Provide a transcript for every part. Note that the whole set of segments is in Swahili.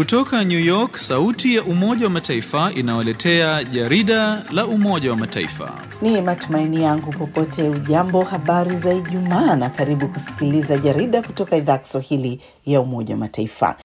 Kutoka New York, sauti ya Umoja wa Mataifa inawaletea jarida la Umoja wa Mataifa. Ni matumaini yangu popote ujambo, habari za Ijumaa na karibu kusikiliza jarida kutoka idhaa Kiswahili ya Umoja wa Mataifa.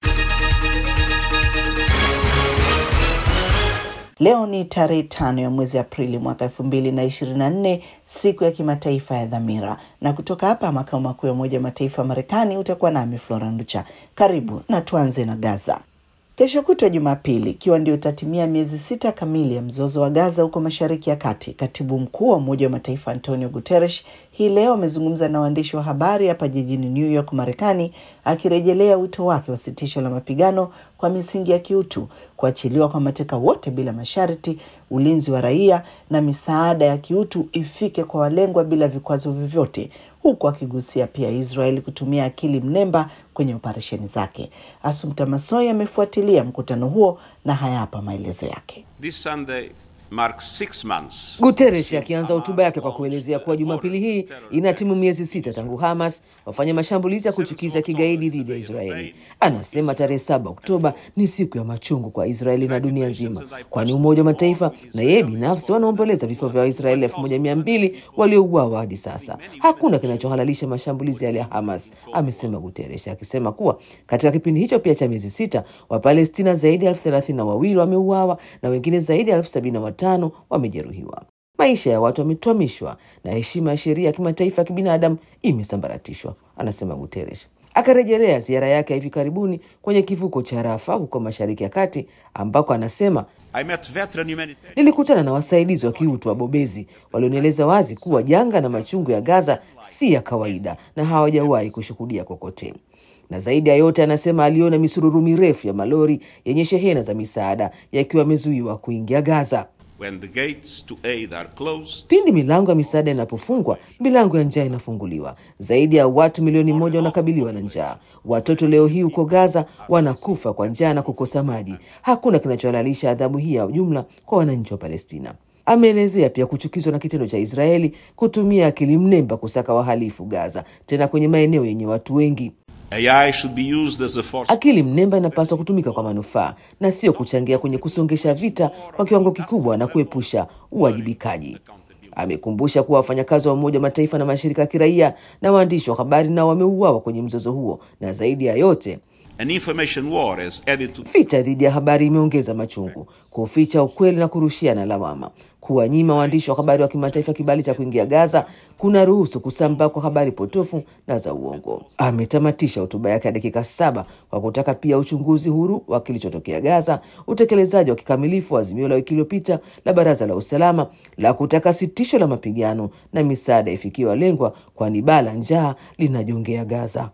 Leo ni tarehe tano ya mwezi Aprili mwaka elfu mbili na ishirini na nne siku ya kimataifa ya dhamira, na kutoka hapa makao makuu ya Umoja wa Mataifa Marekani utakuwa nami Flora Nducha. Karibu na tuanze na Gaza. Kesho kutwa Jumapili, ikiwa ndio itatimia miezi sita kamili ya mzozo wa Gaza huko Mashariki ya Kati, katibu mkuu wa Umoja wa Mataifa Antonio Guterres hii leo amezungumza na waandishi wa habari hapa jijini New York, Marekani, akirejelea wito wake wa sitisho la mapigano kwa misingi ya kiutu, kuachiliwa kwa mateka wote bila masharti, ulinzi wa raia na misaada ya kiutu ifike kwa walengwa bila vikwazo vyovyote, huku akigusia pia Israeli kutumia akili mnemba kwenye operesheni zake. Asumta Masoi amefuatilia mkutano huo na haya hapa maelezo yake. This Sunday marks six months. Guterres akianza hotuba yake kwa kuelezea kuwa Jumapili hii inatimu miezi sita tangu Hamas wafanya mashambulizi ya kuchukiza kigaidi dhidi ya Israeli. Anasema tarehe saba Oktoba ni siku ya machungu kwa Israeli na dunia nzima, kwani Umoja wa Mataifa na yeye binafsi wanaomboleza vifo vya Waisraeli elfu moja mia mbili waliouawa hadi sasa. Hakuna kinachohalalisha mashambulizi yale ya Hamas, amesema Guterres, akisema kuwa katika kipindi hicho pia cha miezi sita Wapalestina zaidi ya elfu thelathini na wawili wameuawa na wengine zaidi ya elfu sabini na tano wamejeruhiwa. Maisha ya watu wametwamishwa na heshima ya sheria ya kimataifa ya kibinadamu imesambaratishwa, anasema Guterres. Akarejelea ziara yake ya hivi karibuni kwenye kivuko cha Rafa huko Mashariki ya Kati, ambako anasema I met veteran humanitarian nilikutana na wasaidizi wa kiutu wabobezi walionieleza wazi kuwa janga na machungu ya Gaza si ya kawaida na hawajawahi kushuhudia kokote na zaidi ya yote anasema aliona misururu mirefu ya malori yenye shehena za misaada yakiwa yamezuiwa kuingia Gaza. when the gates to aid are closed. Pindi milango ya misaada inapofungwa, milango ya njaa inafunguliwa. Zaidi ya watu milioni moja wanakabiliwa na njaa. Watoto leo hii huko Gaza wanakufa kwa njaa na kukosa maji. Hakuna kinachohalalisha adhabu hii ya jumla kwa wananchi wa Palestina. Ameelezea pia kuchukizwa na kitendo cha Israeli kutumia akili mnemba kusaka wahalifu Gaza, tena kwenye maeneo yenye watu wengi. AI should be used as a force. Akili mnemba inapaswa kutumika kwa manufaa na sio kuchangia kwenye kusongesha vita kwa kiwango kikubwa na kuepusha uwajibikaji. Amekumbusha kuwa wafanyakazi wa Umoja wa Mataifa na mashirika ya kiraia na waandishi wa habari nao wameuawa kwenye mzozo huo, na zaidi ya yote An information war has added to vita dhidi ya habari imeongeza machungu, kuficha ukweli na kurushiana lawama. Kuwanyima waandishi wa habari wa kimataifa kibali cha kuingia Gaza kuna ruhusu kusambaa kwa habari potofu na za uongo. Ametamatisha hotuba yake ya dakika saba kwa kutaka pia uchunguzi huru wa kilichotokea Gaza, utekelezaji wa kikamilifu wa azimio la wiki iliyopita la Baraza la Usalama la kutaka sitisho la mapigano na misaada ifikie walengwa, kwani baa la njaa linajongea Gaza.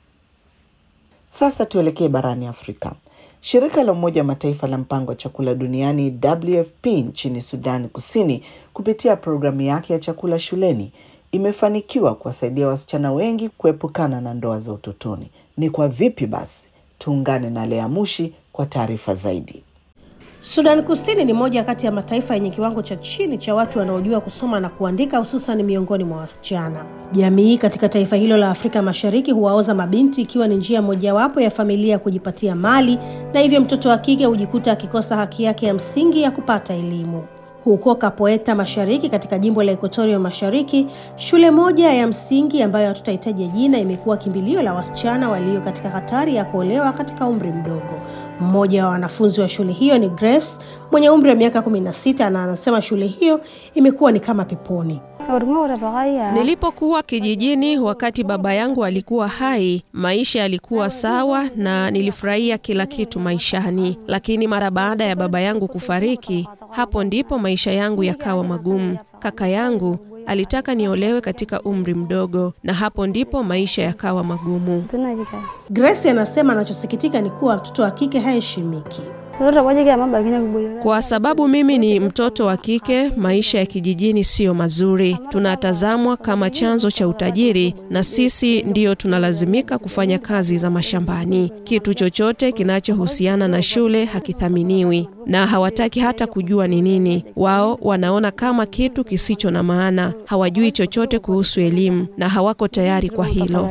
Sasa tuelekee barani Afrika. Shirika la Umoja wa Mataifa la mpango wa chakula duniani WFP nchini Sudani Kusini kupitia programu yake ya chakula shuleni imefanikiwa kuwasaidia wasichana wengi kuepukana na ndoa za utotoni. Ni kwa vipi basi? Tuungane na Lea Mushi kwa taarifa zaidi. Sudan Kusini ni moja kati ya mataifa yenye kiwango cha chini cha watu wanaojua kusoma na kuandika hususan miongoni mwa wasichana. Jamii katika taifa hilo la Afrika Mashariki huwaoza mabinti ikiwa ni njia mojawapo ya familia ya kujipatia mali na hivyo mtoto wa kike hujikuta akikosa haki yake ya msingi ya kupata elimu. Huko Kapoeta Mashariki katika jimbo la Equatoria Mashariki, shule moja ya msingi ambayo hatutahitaja jina imekuwa kimbilio la wasichana walio katika hatari ya kuolewa katika umri mdogo. Mmoja wa wanafunzi wa shule hiyo ni Grace mwenye umri wa miaka 16 na anasema shule hiyo imekuwa ni kama peponi. Nilipokuwa kijijini wakati baba yangu alikuwa hai, maisha yalikuwa sawa na nilifurahia kila kitu maishani, lakini mara baada ya baba yangu kufariki, hapo ndipo maisha yangu yakawa magumu. Kaka yangu alitaka niolewe katika umri mdogo, na hapo ndipo maisha yakawa magumu. Grace anasema anachosikitika ni kuwa mtoto wa kike haheshimiki. Kwa sababu mimi ni mtoto wa kike, maisha ya kijijini siyo mazuri. Tunatazamwa kama chanzo cha utajiri, na sisi ndiyo tunalazimika kufanya kazi za mashambani. Kitu chochote kinachohusiana na shule hakithaminiwi, na hawataki hata kujua ni nini. Wao wanaona kama kitu kisicho na maana, hawajui chochote kuhusu elimu na hawako tayari kwa hilo.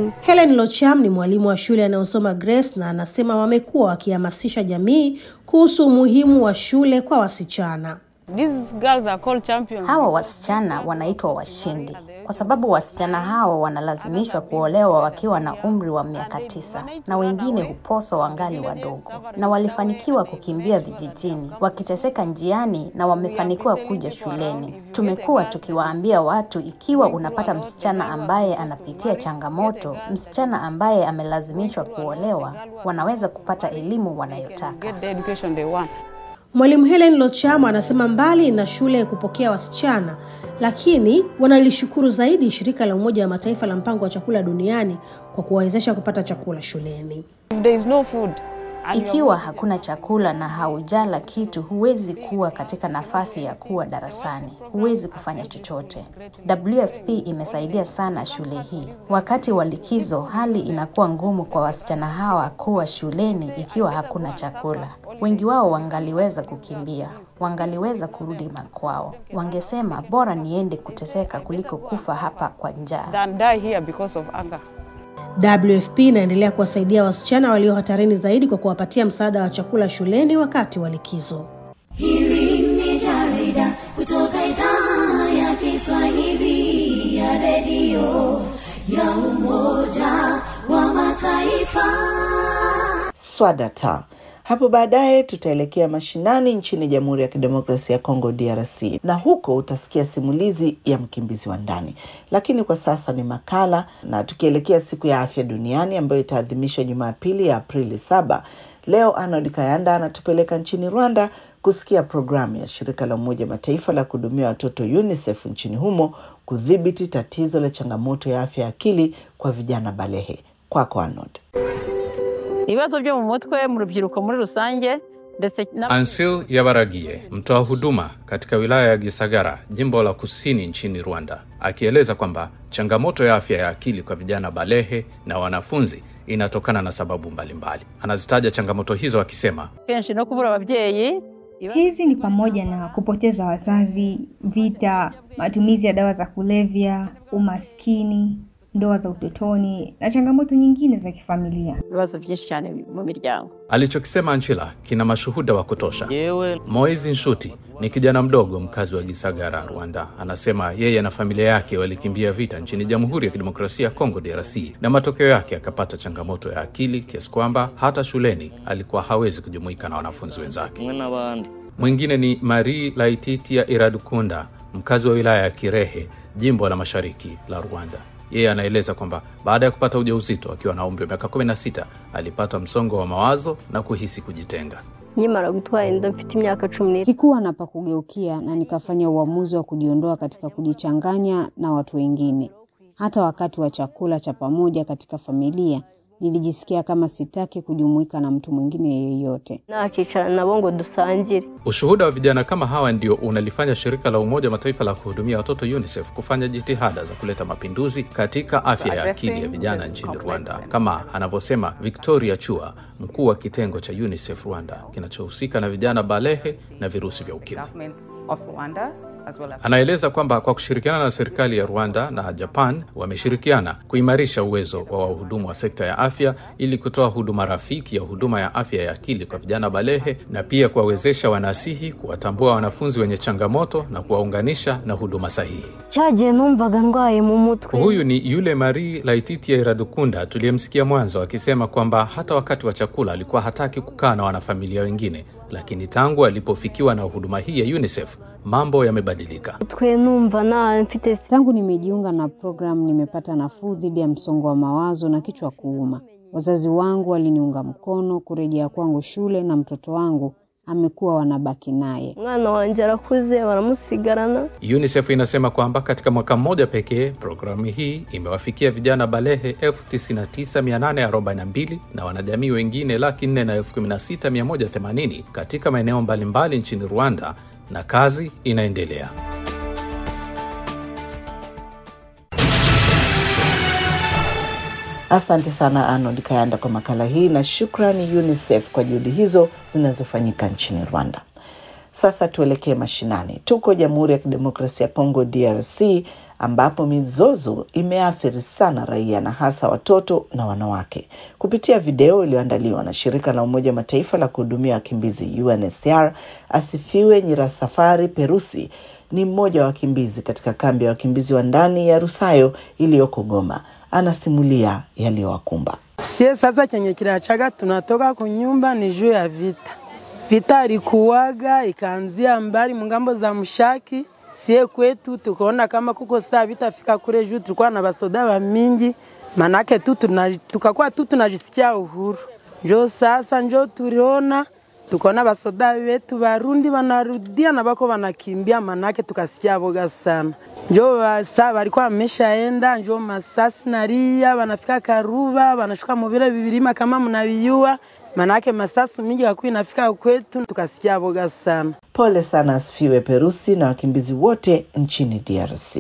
Helen Locham ni mwalimu wa shule anayosoma Grace na anasema wamekuwa wakihamasisha jamii kuhusu umuhimu wa shule kwa wasichana. These girls are called champions. Hawa wasichana wanaitwa washindi kwa sababu wasichana hawa wanalazimishwa kuolewa wakiwa na umri wa miaka tisa na wengine huposwa wangali wadogo, na walifanikiwa kukimbia vijijini wakiteseka njiani na wamefanikiwa kuja shuleni. Tumekuwa tukiwaambia watu, ikiwa unapata msichana ambaye anapitia changamoto, msichana ambaye amelazimishwa kuolewa, wanaweza kupata elimu wanayotaka. Get the education they want. Mwalimu Helen Lochamo anasema mbali na shule kupokea wasichana, lakini wanalishukuru zaidi shirika la Umoja wa Mataifa la mpango wa chakula duniani kwa kuwawezesha kupata chakula shuleni. If there is no food, and you are Ikiwa hakuna chakula na haujala kitu, huwezi kuwa katika nafasi ya kuwa darasani, huwezi kufanya chochote. WFP imesaidia sana shule hii. Wakati wa likizo, hali inakuwa ngumu kwa wasichana hawa kuwa shuleni ikiwa hakuna chakula. Wengi wao wangaliweza kukimbia, wangaliweza kurudi makwao, wangesema bora niende kuteseka kuliko kufa hapa kwa njaa. than die here because of hunger. WFP inaendelea kuwasaidia wasichana walio hatarini zaidi kwa kuwapatia msaada wa chakula shuleni wakati wa likizo. Hili ni jarida kutoka idhaa ya Kiswahili ya redio ya Umoja wa Mataifa. Swadata. Hapo baadaye tutaelekea mashinani nchini Jamhuri ya Kidemokrasia ya Kongo DRC, na huko utasikia simulizi ya mkimbizi wa ndani. Lakini kwa sasa ni makala, na tukielekea siku ya afya duniani ambayo itaadhimishwa Jumapili ya Aprili saba. Leo Arnold Kayanda anatupeleka nchini Rwanda kusikia programu ya shirika la Umoja Mataifa la kuhudumia watoto UNICEF nchini humo kudhibiti tatizo la changamoto ya afya ya akili kwa vijana balehe. Kwako Arnold. ibibazo byo mu mutwe mu rubyiruko muri rusange ndetse na Ansil Yabaragie, mtoa huduma katika wilaya ya Gisagara, jimbo la kusini nchini Rwanda, akieleza kwamba changamoto ya afya ya akili kwa vijana balehe na wanafunzi inatokana na sababu mbalimbali. Anazitaja changamoto hizo akisema, kenshi no kubura ababyeyi Hizi ni pamoja na kupoteza wazazi, vita, matumizi ya dawa za kulevya, umaskini, ndoa za utotoni na changamoto nyingine za kifamilia. ibibazo byinshi cyane mu miryango alichokisema Anchila kina mashuhuda wa kutosha. yewe Moizi Nshuti ni kijana mdogo mkazi wa Gisagara, Rwanda. Anasema yeye na familia yake walikimbia vita nchini Jamhuri ya Kidemokrasia ya Kongo, DRC, na matokeo yake akapata changamoto ya akili kiasi kwamba hata shuleni alikuwa hawezi kujumuika na wanafunzi wenzake. kumwe n'abandi Mwingine ni Marie Laititia Iradukunda, mkazi wa wilaya ya Kirehe, jimbo la mashariki la Rwanda. Yeye anaeleza kwamba baada ya kupata ujauzito akiwa na umri wa miaka 16 alipata msongo wa mawazo na kuhisi kujitenga. Nkimara gutwara inda mfite imyaka cumi n'itanu Sikuwa na pa kugeukia na nikafanya uamuzi wa kujiondoa katika kujichanganya na watu wengine. Hata wakati wa chakula cha pamoja katika familia, nilijisikia kama sitaki kujumuika na mtu mwingine yeyote. nakicarana nabo ngo dusangire Ushuhuda wa vijana kama hawa ndio unalifanya shirika la Umoja wa Mataifa la kuhudumia watoto UNICEF kufanya jitihada za kuleta mapinduzi katika afya ya akili ya vijana nchini Rwanda, kama anavyosema Victoria Chua, mkuu wa kitengo cha UNICEF Rwanda kinachohusika na vijana balehe na virusi vya ukimwi. Anaeleza kwamba kwa kushirikiana na serikali ya Rwanda na Japan wameshirikiana kuimarisha uwezo wa wahudumu wa sekta ya afya ili kutoa huduma rafiki ya huduma ya afya ya akili kwa vijana balehe na pia kuwawezesha wanasihi kuwatambua wanafunzi wenye changamoto na kuwaunganisha na huduma sahihi. cyagiye numvaga ndwaye mu mutwe Huyu ni yule Marie Laititia Iradukunda tuliyemsikia mwanzo akisema kwamba hata wakati wa chakula alikuwa hataki kukaa na wanafamilia wengine, lakini tangu alipofikiwa na huduma hii ya UNICEF mambo yamebadilika. mutwe numva na mfite Tangu nimejiunga na programu, nimepata nafuu dhidi ya msongo wa mawazo na kichwa kuuma. Wazazi wangu waliniunga mkono kurejea kwangu shule na mtoto wangu amekuwa wanabaki naye. umwana wanjye arakuze baramusigarana UNICEF inasema kwamba katika mwaka mmoja pekee programu hii imewafikia vijana balehe 99842 na wanajamii wengine laki nne na elfu kumi na sita mia moja themanini katika maeneo mbalimbali nchini Rwanda na kazi inaendelea. Asante sana Arnold Kayanda kwa makala hii na shukrani UNICEF kwa juhudi hizo zinazofanyika nchini Rwanda. Sasa tuelekee mashinani. Tuko Jamhuri ya Kidemokrasia ya Kongo DRC ambapo mizozo imeathiri sana raia na hasa watoto na wanawake. Kupitia video iliyoandaliwa na shirika la Umoja wa Mataifa la kuhudumia wakimbizi UNHCR, Asifiwe Nyirasafari Perusi ni mmoja wa wakimbizi katika kambi ya wakimbizi wa ndani ya Rusayo iliyoko Goma. Anasimulia yaliyowakumba. Sie sasa chenye kinachaga tunatoka kunyumba ni juu ya vita. Vita ilikuwaga ikaanzia mbali mungambo za mshaki sie kwetu tukaona kama kuko saa vitafika kule juu, tulikuwa na basoda wa mingi, manake tu tukakuwa tu tunajisikia uhuru. Njo sasa njo tuliona tukaona basoda wetu Barundi wanarudia na bako wanakimbia, manake tukasikia boga sana. Njo saa walikuwa wameshaenda, njo masasi naria wanafika Karuba, wanashuka muvile vivilima kama mnaviyua manake masasu mingi yakuwa inafika kwetu, tukasikia boga sana. Pole sana Asifiwe Perusi na wakimbizi wote nchini DRC.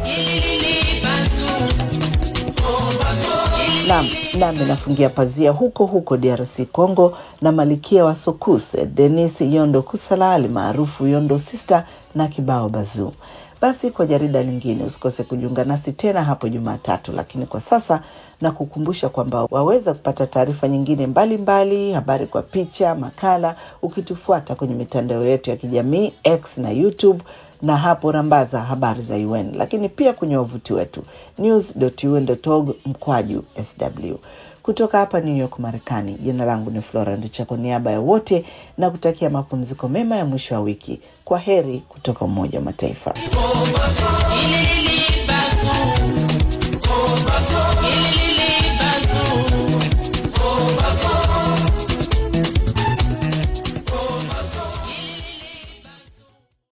Nam nami nafungia pazia huko huko DRC Congo na malikia wa Sokus Denis Yondo Kusala maarufu Yondo Sister na kibao Bazuu. Basi kwa jarida lingine usikose kujiunga nasi tena hapo Jumatatu, lakini kwa sasa na kukumbusha kwamba waweza kupata taarifa nyingine mbalimbali mbali, habari kwa picha, makala, ukitufuata kwenye mitandao yetu ya kijamii X na YouTube na hapo rambaza habari za UN, lakini pia kwenye wavuti wetu news.un.org mkwaju sw. Kutoka hapa New York, Marekani, jina langu ni Flora Ndicha, kwa niaba ya wote na kutakia mapumziko mema ya mwisho wa wiki. Kwa heri kutoka Umoja wa Mataifa.